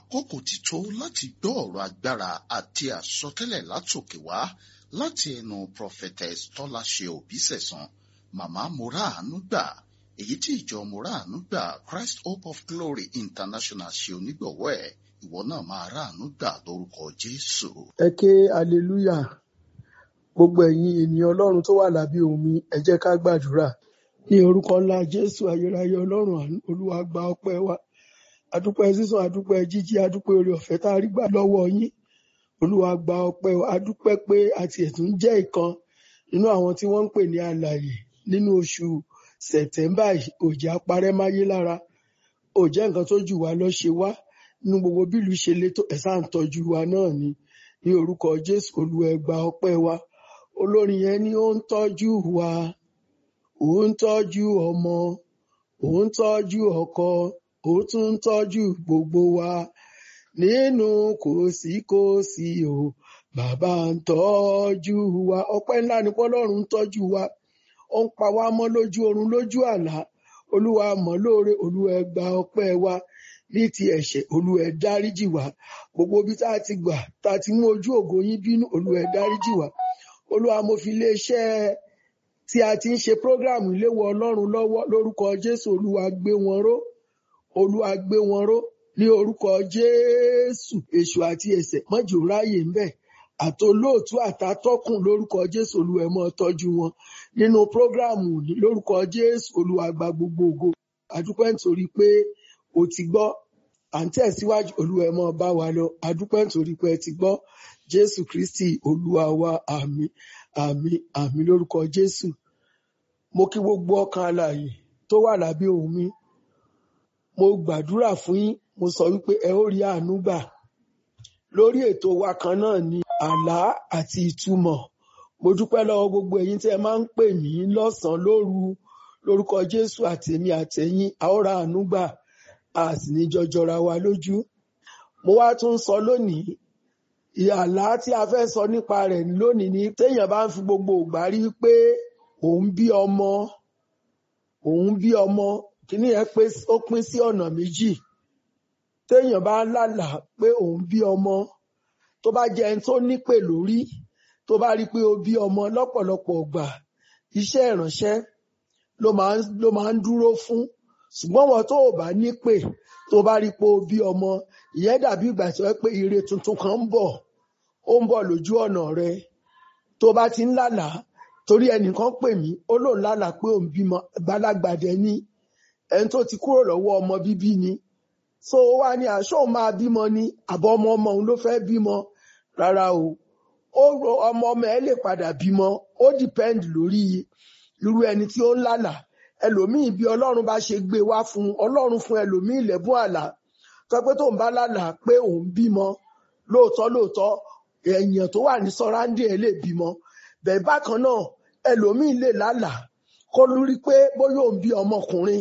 àkókò ti tó láti gbọ́ ọ̀rọ̀ agbára àti àsọtẹ́lẹ̀ látòkè wá láti ẹnu prophetess tọ́láṣe òbísẹ̀sán màmá moraanu gbà èyí tí ìjọ moraanu gbà christ hope of glory international ṣe onígbọ̀wọ́ ẹ̀ ìwọ náà máa ráàánú gbà lórúkọ jésù. ẹ ké hallelujah gbogbo ẹ̀yin ènìyàn ọlọ́run tó wà lábẹ́ omi ẹ jẹ́ ká gbàdúrà ní orúkọ ńlá jésù ayérayé ọlọ́run àánú olúwa gba ọpẹ́ wa adúpẹ́ sísan adúpẹ́ jíjí adúpẹ́ oore ọ̀fẹ́ tá a rí gbà lọ́wọ́ yín olúwa gba ọpẹ́ wa adúpẹ́ pé àti ẹ̀tún jẹ́ ìkan nínú àwọn tí wọ́n ń pè ní alààyè nínú oṣù sẹ̀tẹ́mbà yìí òjò apárẹ́ máyé lára òjẹ́ nǹkan tó jù wá lọ ṣe wá nínú gbogbo bílù ṣe lé tó ẹ̀sà ń tọ́jú wa náà ni ní orúkọ jésù olúwa ẹ gba ọpẹ́ wa olórin yẹn ni ó ń tọ́jú wa ó ń tọ́jú ọmọ ó ń tọ́jú ọkọ ó tún ń tọ́jú gbogbo wa nínú kòsíkòsí o bàbá ń tọ́jú wa ọpẹ́ ńlá ni pọ́lọ́run ń tọ́jú wa ó ń pa wá mọ́ lójú oorun lójú àlá olúwa mọ̀ lóore olúwa ẹ gba ọpẹ́ wa ní ti ẹ̀ṣẹ̀ olúwa ẹ dáríjì wá gbogbo ibi tá a ti gbà tá a ti mú ojú ògo yín bínú olúwa ẹ dáríjì wá olúwa mo fi iléeṣẹ́ tí a ti ń ṣe prógráàmù ìléwọ́ ọlọ́run lọ́wọ́ lórúkọ jésù olúwa gbé wọn ró olúwa gbé wọn ró ní orúkọ jésù èṣù àti ẹ̀ṣẹ̀ mọ́jọ́ ráyè ń bẹ̀ àtolóòtú àtàtọ́kùn lórúkọ jésù olúwa ẹ máa tọ́jú wọn nínú prógráàmù ní lórúkọ jésù olúwa gba gbogbo ògo àdúpẹ́ nítorí pé o ti gbọ́ à ń tẹ̀síwájú olúwa ẹ máa bá wa lọ àdúpẹ́ nítorí pé ẹ ti gbọ́ jésù kristi olúwa wa àmín àmín àmín lórúkọ jésù mo kí gbogbo ọkàn alààyè tó wà lábẹ́ ohùn mi mo gbàdúrà fún yín mo sọ wípé ẹ ó rí àánú gbà lórí ètò wa kan náà ní àlá àti ìtumọ̀ mo dúpẹ́ lọ́wọ́ gbogbo ẹ̀yin tí ẹ máa ń pè mí lọ́sànán lóru lórúkọ jésù àtèmi àtẹ̀yin a ó ra àánú gbà a sì ní jọjọra wa lójú mo wá tún sọ lónìí àlá tí a fẹ́ sọ nípa rẹ̀ lónìí ni téèyàn bá ń fi gbogbo ìgbà rí pé òun bí ọmọ òun bí ọmọ kíní yẹn pé ó pín sí ọ̀nà méjì téèyàn bá lálàá pé òun bí ọmọ tó bá jẹ́ ẹni tó nípè lórí tó bá rí pé ó bí ọmọ lọ́pọ̀lọpọ̀ ọgbà iṣẹ́ ìránṣẹ́ ló máa ń ló máa ń dúró fún ṣùgbọ́n wọn tó ò bá nípè tó bá rí pé ó bí ọmọ ìyẹn dàbí ìgbà tí wọ́n pé ire tuntun kan ń bọ̀ ó ń bọ̀ lójú ọ̀nà rẹ tó bá ti ń lálàá torí ẹnìkan pè mí ó lóun lálàá pé òun bímọ gbalagbàdẹ ní ẹni tó ti kúrò lọ́wọ́ ọmọ bíbí ni so ó wá ní aṣọ òun máa bímọ ni àbọ̀ ọmọ ọmọ òun ló fẹ́ bímọ rárá o ó ro ọmọ ọmọ ẹ lè padà bímọ ó depend lórí irú ẹni tí ó ń lálàá ẹlòmíì bí ọlọ́run bá ṣe gbé wá fún ọlọ́run fún ẹlòmíì lẹ́bùn àlá tó pé tóun bá lálàá pé òun bímọ lóòótọ́ lóòótọ́ èèyàn tó wà ní sọ́ráńdì ẹ̀ lè bímọ bẹ́ẹ̀ bákan náà ẹlòmíì lè lálàá kó lórí pé bóyá òun bí ọmọkùnrin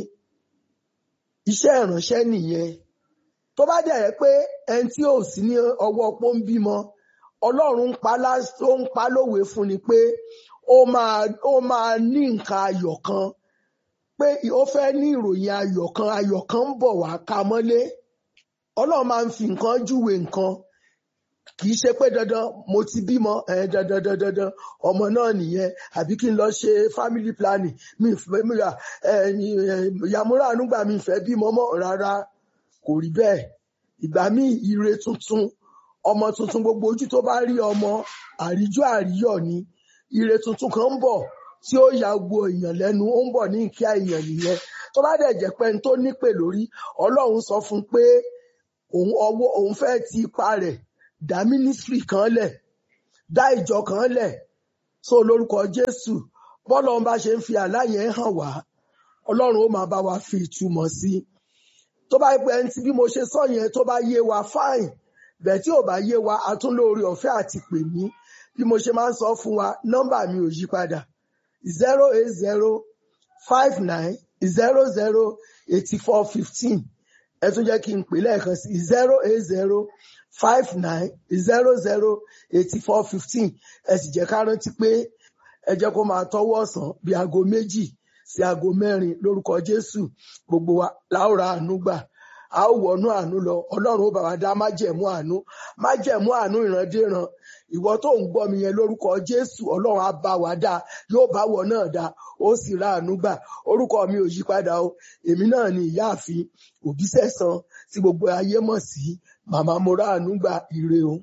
iṣẹ́ ìránṣẹ́ nìyẹn tó bá dẹ̀ yẹ pé ẹni tí ò sí ní ọwọ́ pọ́ ń bímọ ọlọ́run ń pa ó ń pa lówe fún ni pé ó máa ó máa ní nǹkan ayọ̀ kan pé ó fẹ́ ní ìròyìn ayọ̀ kan ayọ̀ kan ń bọ̀ wá ká mọ́lé ọlọ́run máa ń fi nǹkan júwe nǹkan kì í ṣe pé dandan mo ti bímọ ẹ dandan dandan dandan ọmọ náà nìyẹn àbí kí n lọ ṣe family planning mi fẹ́ mi ra yàmúrà ànúgbà mi fẹ́ bímọ mọ́ rárá kò rí bẹ́ẹ̀ ìgbà míì ire tuntun ọmọ tuntun gbogbo ojú tó bá rí ọmọ àríjọ àríyọ̀ ni ire tuntun kan ń bọ̀ tí ó ya gbogbo èèyàn lẹ́nu ó ń bọ̀ ní ìkíá èèyàn nìyẹn tó bá dẹ̀ jẹ́ pé n tó nípè lórí ọlọ́run sọ fún pé òun ọwọ́ òun fẹ́ ti ipa rẹ̀ dá mínísírì kan lẹ̀ dá ìjọ kan lẹ̀ so lórúkọ jésù bọ́lá ọba ṣe ń fi àlá yẹn hàn wá ọlọ́run ó máa bá wa fi ìtumọ̀ sí i tó bá pẹ́ ẹni tí bí mo ṣe sọ yẹn tó bá yé wa fáìn bẹ́ẹ̀ tí ò bá yé wa a tún lóore ọ̀fẹ́ àti pè mí bí mo ṣe máa ń sọ fún wa nọ́mbà mi ò yí padà zero eight zero five nine zero zero eighty four fifteen ẹ tún jẹ́ kí n pè lẹ́ẹ̀kan sí zero eight zero five nine zero zero eighty four fifteen ẹ sì jẹ́ ká rántí pé ẹ jẹ́ kó máa tọ́wọ́ ọ̀sán bí aago méjì sí aago mẹ́rin lórúkọ Jésù gbogbo wa láòrà àánú gbà a ó wọnú àánú lọ ọlọ́run ó bá wa dá májẹ̀mú àánú májẹ̀mú àánú ìrandíran ìwọ tó ń gbọ́ mi yẹn lórúkọ jésù ọlọ́run á bá wa dá yóò bá wọ náà dá ó sì ra àánú gbà orúkọ mi ò yí padà o èmi náà ni ìyáàfin òbísẹ̀san tí gbogbo ayé mọ̀ sí màmá mo ra àánú gbà ire o.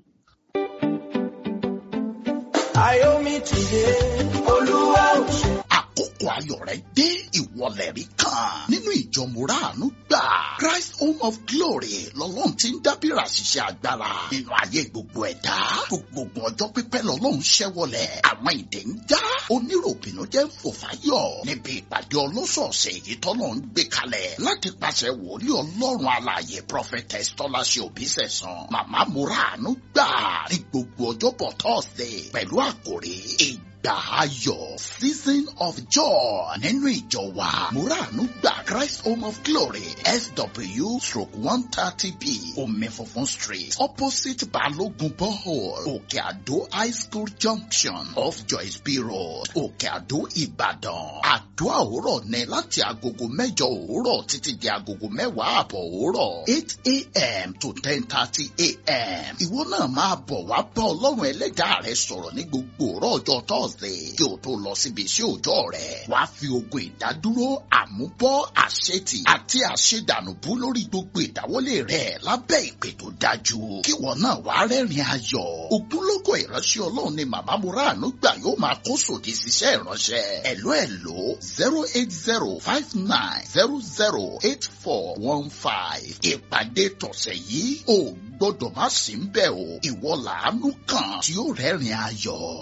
Ayomi tìde, Olúwa ò ṣe. àkókò ayọ̀ rẹ̀ dé ìwọlẹ̀ rí kan nínú ìjọ mùràánú gbà Christ Home of Glory lọ́lọ́run ti ń dábìrà ṣiṣẹ́ agbára nínú ayé gbogbo ẹ̀dá gbogbo ọjọ́ pípẹ́ lọ́lọ́run ṣẹ́wọlẹ̀ àwọn ìdè ń já oníròbìnú jẹ́ ń fò fáyọ̀ níbi ìpàdé ọlọ́sọ̀ọ̀sẹ̀ èyí tọ́lọ́ ń gbé kalẹ̀ láti pàṣẹ wòlíì ọlọ́run alààyè prophetess tọ́láṣẹ òbísẹ̀sán màmá mùràánú gbà ní gbogbo ọjọ́bọ̀ Thursday pẹ̀lú àkòrí ìgbà ayọ̀ season of joy nínú ìjọ wa muranu gba christ home of glory sw stroke one thirty b omi funfun street opposite balogun borehole òkè àdó high school junction off joyce b road òkè àdó ìbàdàn àdúrà òwúrọ̀ ní láti agogo mẹ́jọ òwúrọ̀ títí di agogo mẹ́wàá àbọ̀ òwúrọ̀ eight a.m. to ten thirty a.m. ìwọ náà máa bọ̀ wá bá ọlọ́run ẹlẹ́dàá rẹ sọ̀rọ̀ ní gbogbo òrọ̀ ọjọ́ thursday kí o tó lọ síbi iṣẹ́ òòjọ́ rẹ wá fi ogun ìdádúró àmúbọ́ àṣetì àti àṣedànùbú lórí gbogbo ìdáwọ́lé rẹ lábẹ́ ìpè tó dájú kí wọn náà wá rẹ́rìn ayọ̀ ògúnlógó ìránṣẹ́ ọlọ́run ni màmá muranu gbà yóò máa kó sòdì síṣẹ́ ìránṣẹ́ ẹ̀ló ẹ̀ló zero eight zero five nine zero zero eight four one five ìpàdé tọ̀sẹ̀ yìí ò gbọ́dọ̀ má sí ń bẹ̀ o ìwọ làánú kan tí ó rẹ́rìn ayọ̀.